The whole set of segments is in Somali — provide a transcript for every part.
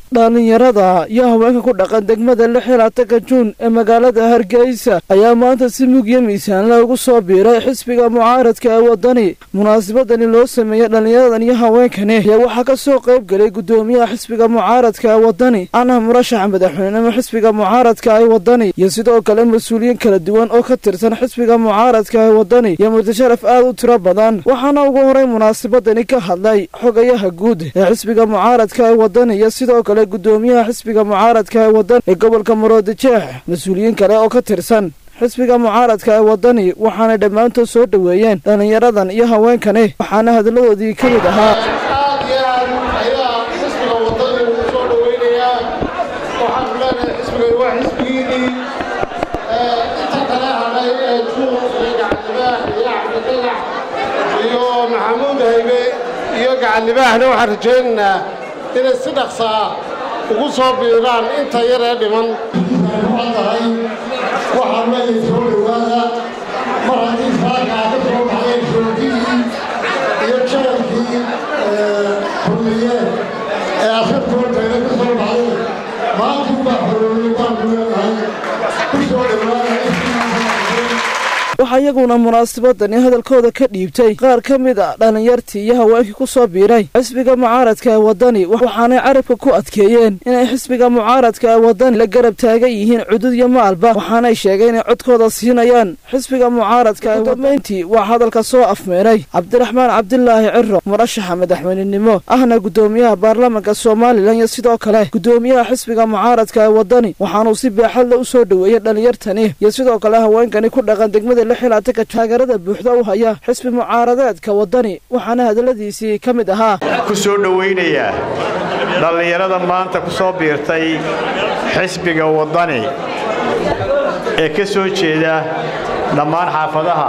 dhallinyarada iyo haweenka ku dhaqan degmada lix iyo labaatanka juun ee magaalada hargeysa ayaa maanta si mugyo miisaanla ugu soo biiray xisbiga mucaaradka ee wadani munaasabadani loo sameeyey dhallinyaradan iyo haweenkani ayaa waxaa ka soo qayb gelay guddoomiyaha xisbiga mucaaradka ee wadani anah murashaxa madaxweynenimo xisbiga mucaaradka ee wadani iyo sidoo kale mas-uuliyiin kala duwan oo ka tirsan xisbiga mucaaradka ee wadani iyo mutasharaf aad u tiro badan waxaana ugu horay munaasabadani ka hadlay xogayaha guud ee xisbiga mucaaradka ee wadani iyo sidoo kale guddoomiyaha xisbiga mucaaradka ee wadani ee gobolka maroodijeex mas-uuliyiin kale oo ka tirsan xisbiga mucaaradka ee wadani waxaanay dhammaantood soo dhoweeyeen dhallinyaradan iyo haweenkani waxaana hadalladoodii ka mid ahaa aad iyo aad ayaa xisbiga wadani ugu soo dhowaynayaa waxaanu leenahay xisbiga waa xisbigiinii inta kale hadhay ee juuq iyo gacanlibaax iyo cabdidagax iyo maxamuud haybe iyo gacanlibaaxna waxaan rajaynaynaa inay si dhaqsaa ugu soo biiraan inta yar ee dhiman tahay waxaa leeyahay soo dhowaada mar haddii saaka ka soo baxeen shoogihii iyo jeelkii kulmiye ee asartoorteeda ka soo baxday maantuu baa xoroobay baanu leenahay ku soo dhowaada waxaa iyaguna munaasabadani hadalkooda ka dhiibtay qaar ka mid a dhallinyartii iyo haweenkii ku soo biiray xisbiga mucaaradka ee wadani waxaanay carabka ku adkeeyeen inay xisbiga mucaaradka ee wadani la garab taagan yihiin cudud iyo maalba waxaanay sheegay inay codkooda siinayaan xisbiga mucaaradka ee damayntii waa hadalka soo afmeeray cabdiraxmaan cabdilaahi ciro murashaxa madaxweynenimo ahna guddoomiyaha baarlamanka somalilan iyo sidoo kale guddoomiyaha xisbiga mucaaradka ee wadani waxaanuu si baaxadla u soo dhoweeyey dhallinyartani iyo sidoo kale haweenkani ku dhaqan degmada lixilaatanka taageerada buuxda u haya xisbi mucaaradeedka wadani waxaana hadalladiisii ka mid ahaa ku soo dhowaynayaa dhallinyarada maanta ku soo biirtay xisbiga wadani ee ka soo jeeda dhammaan xaafadaha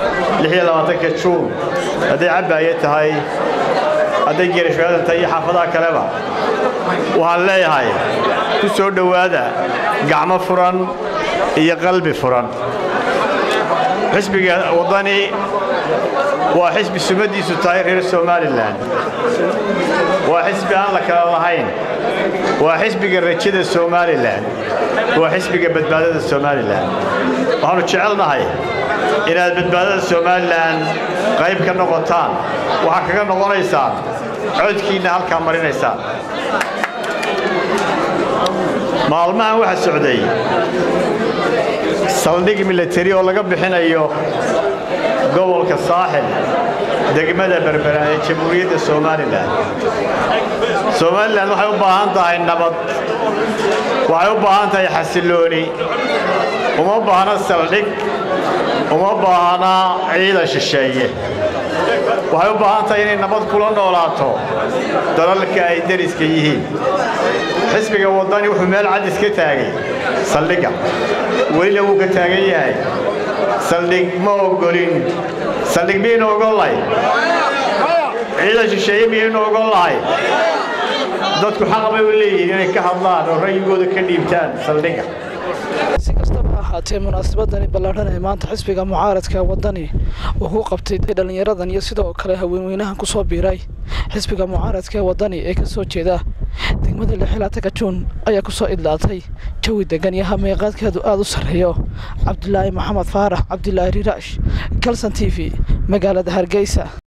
ka juun hadday cabbaaye tahay hadday geerashaadan tahay iyo xaafadaha kaleba waxaan leeyahay ku soo dhowaada gacmo furan iyo qalbi furan xisbiga wadani waa xisbi sumaddiisu tahay reer somalilan waa xisbi aan la kala lahayn waa xisbiga rajada somalilan waa xisbiga badbaadada somalilan waxaannu jecelnahay inaad badbaadada somalilan qayb ka noqotaan waxaa kaga noqonaysaan codkiinna halkaa marinaysaan maalmahan waxaa socday saldhig milatari oo laga bixinayo gobolka saaxil degmada berbera ee jamhuuriyadda somalilan somalilan waxay u baahan tahay nabad waxay u baahan tahay xasillooni uma baahna saldhig uma baahna ciidan shisheeye waxay u baahan tahay inay nabad kula noolaato dalalka ay deriska yihiin xisbiga waddani wuxuu meel cadis ka taagay saldhigga welina wuu ka taagan yahay saldhig ma ogolin saldhig miyaynu ogol lahay ciidan shisheeye miyaynu ogol lahay dadku xaq bay u leeyihiin inay ka hadlaan oo ra'yigooda ka dhiibtaan saldhigga si kastaba ha ahaatee munaasabadani ballaadhan ee maanta xisbiga mucaaradka wadani uu ku qabtay dhallinyaradan iyo sidoo kale haweenweynahan ku soo biiray xisbiga mucaaradka ee wadani ee ka soo jeeda degmada lixilaatanka juun ayaa ku soo idlaatay jawi degan iyo hameeqaadkeedu aada u sarreeyo cabdilaahi maxamed faarax cabdilaahi riraash kalson t v magaalada hargeysa